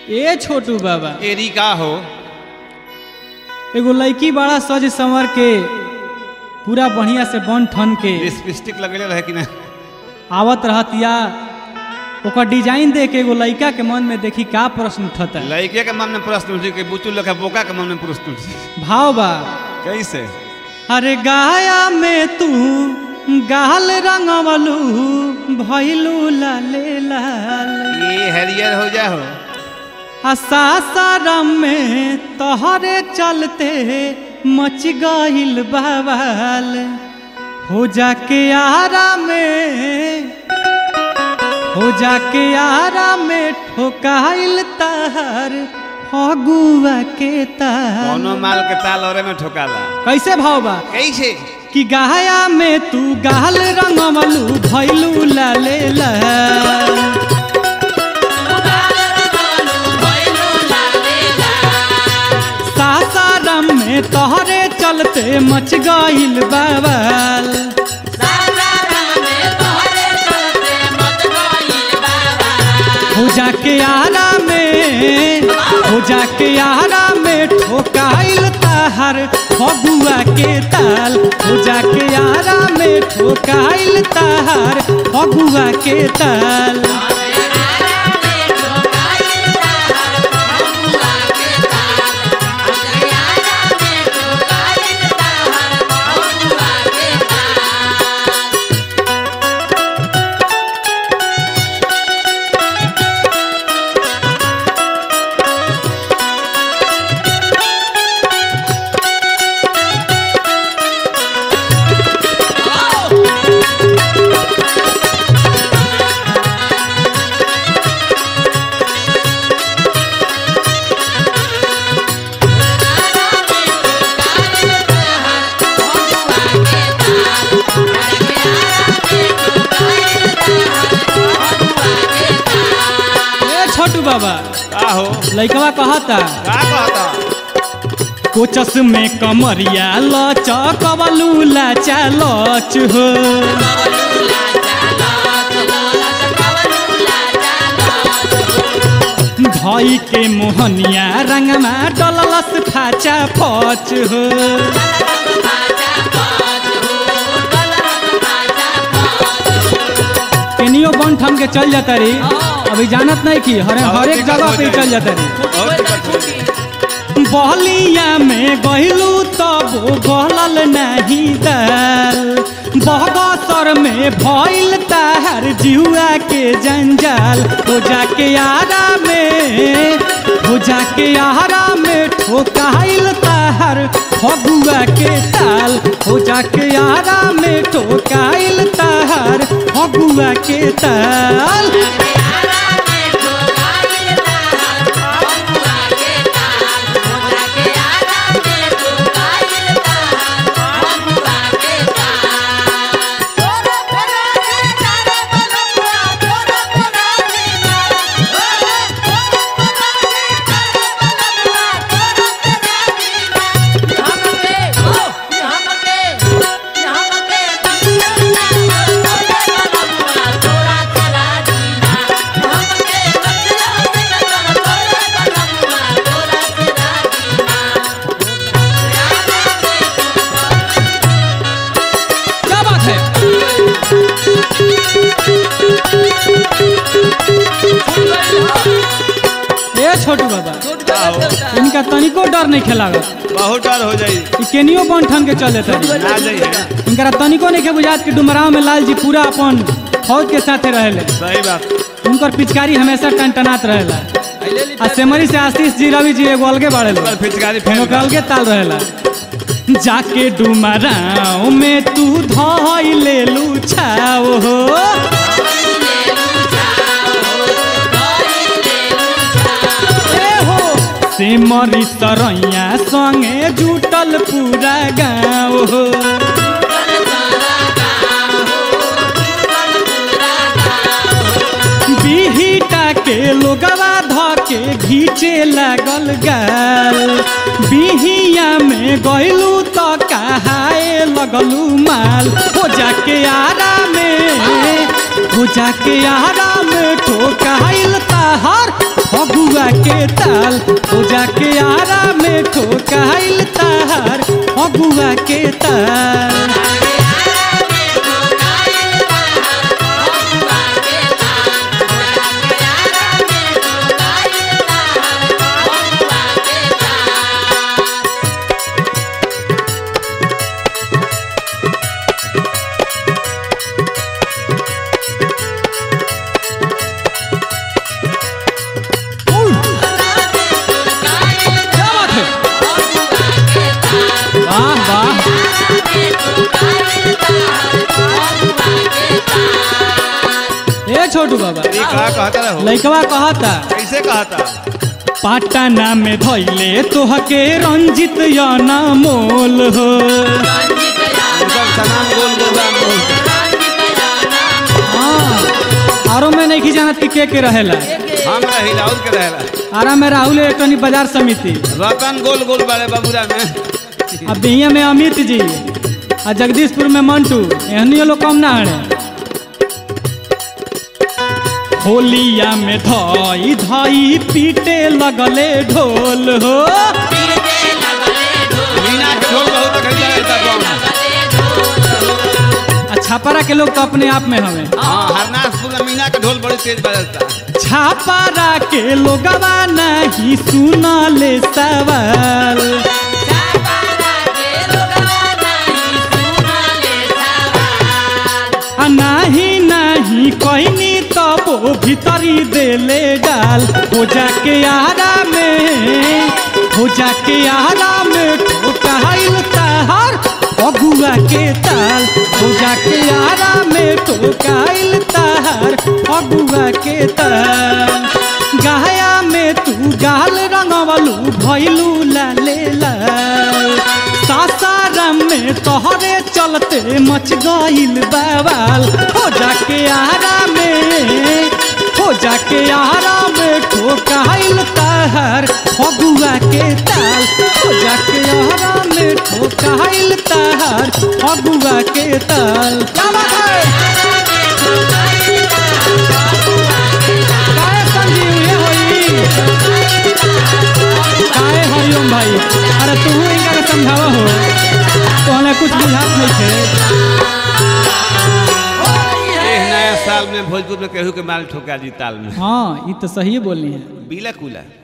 ए छोटू बाबा एरी का हो एगो लड़की बड़ा सज संवर के पूरा बढ़िया से बन ठन के लिपस्टिक लगेले रहे कि ना आवत रहतिया ओकर डिजाइन देख के एगो लड़का के मन में देखी का प्रश्न उठता लड़के के मन में प्रश्न उठी कि बुचू लगा बोका के मन में प्रश्न उठी भाव बा कैसे अरे गाया में तू गाल रंगवलू भैलू लाले लाल ये हरियर हो जा हो आ सासाराम में तोहरे चलते मच गइल बवाल हो जाके आरा में हो जाके आरा में ठोकाइल तार फगुआ के तार कोनो माल के ताल औरे में ठोकाला कैसे भाव बा कैसे कि गाया में तू गाल रंगवलू भैलू लाले लाल सासाराम में तोहरे चलते मच गइल बवाल हो जाके आरा में हो जाके आरा में ठोकाइल ताहर फगुआ के ताल हो जाके आरा में ठोकाइल ताहर फगुआ के ताल ए छोटू बाबा का हो लइकवा कहता का कहता कोचस में कमरिया लचकवलू लाचा लच हो धई के मोहनिया रंगमा डललस फाचा फच हो केनियो बन ठन के चल जाता री अभी जानत नहीं की हरे और हर एक दिक्कत जगह हो पे जाई। चल जाता री और दिक्कत हो जाई। बहलिया में गहिलू तब गहलल नहीं दाल बहगसर में भइल ताहर जिहुआ के जंजाल हो जाके आरा में हो जाके आरा में ठोकाइल ताहर फगुआ के ताल हो जाके आरा में ठोकाइल ताहर फगुआ के ताल क्या बात है ए छोटू बाबा का हो इनका तनिको डर नहीं खेलागत बहुत डर हो जाई ई केनियो बन ठन के चले तरी ना जाइए इनकरा तनिको नहीं के बुझात कि डुमराव में लाल जी पूरा अपन फौज के साथे रहेले सही बात उनकर पिचकारी हमेशा टनटनात रहेला आ सेमरी से आशीष जी रवि जी एगो अलगे बाड़े पर फिचकारी फेनो फेंक के अलगे ताल रहेला जाके डुमराव में तू धई ले लू छाव हो ए हो सिमरी सरैया संगे जुटल पूरा गाँव हो बिहिटा के लोगवा ध के घीचे लागल गाल बिहिया में गइलू त कहाए लगलू माल हो जाके आरा में हो जाके आरा में ठोकाइल ताहर फगुआ के ताल हो जाके आरा में ठोकाइल तार अगुआ के ताल क्या बात है वाह वाह ए छोटू बाबा ये का कहता रहो लइकवा कहता कैसे कहता पाटना में धैले तोहके रंजित याना मोल हो सब सामान गोल गोल राम बोलते हाँ आरो में नहीं जानत कि के के रहेला हम रही राहुल के रहेला आरा में राहुल इलेक्ट्रॉनिक बाजार समिति रतन गोल गोल बाड़े बबुरा में अब बिहिया में अमित जी आ जगदीशपुर में मंटू एहनियो लोग कम ना हड़े होलिया में धई धई पीटे लगले ढोल हो मीना के ढोल बहुत खरीदा रहता गाँव में आ छापारा के लोग तो अपने आप में हवे हाँ हरनाथपुर में मीना के ढोल बड़ी तेज बजता छापारा के लोगवा नहीं सुनले सवाल आ नाही नाही कहनी तब वो भीतरी देले डाल हो जाके आरा में हो जाके आरा में ठोकाइल तार अगुआ के ताल हो जाके आरा में ठोकाइल तार अगुआ के ताल गाया में तू गाल रंगवलू भैलू लाले लाल सासाराम में तोहरे चलते मच गईल बवाल हो जाके आरा में हो जाके आरा में ठोकाइल तार फगुआ के ताल हो जाके आरा में ठोकाइल तार फगुआ के ताल क्या बात है काहे संजीव ये होई काहे हरिओम भाई अरे तू इनका के समझावा हो तो हमें कुछ बुझात नहीं थे एह नया साल में भोजपुर में केहू के माल ठोका दी ताल में हाँ ये तो सही बोली है बिला कुला